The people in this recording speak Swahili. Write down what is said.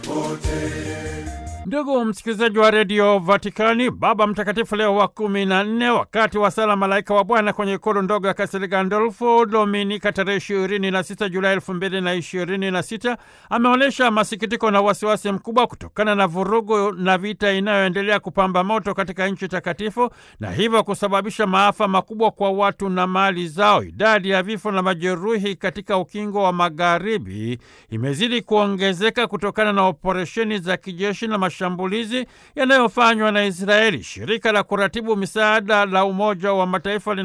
Ndugu msikilizaji wa redio Vatikani, Baba Mtakatifu Leo wa kumi na nne, wakati wa sala Malaika wa Bwana kwenye ikulu ndogo ya Kastel Gandolfo Dominika tarehe ishirini na sita Julai elfu mbili na ishirini na sita ameonyesha masikitiko na wasiwasi mkubwa kutokana na vurugu na vita inayoendelea kupamba moto katika nchi takatifu na hivyo kusababisha maafa makubwa kwa watu na mali zao. Idadi ya vifo na majeruhi katika ukingo wa magharibi imezidi kuongezeka kutokana na operesheni za kijeshi na mashambulizi yanayofanywa na Israeli. Shirika la kuratibu misaada la Umoja wa Mataifa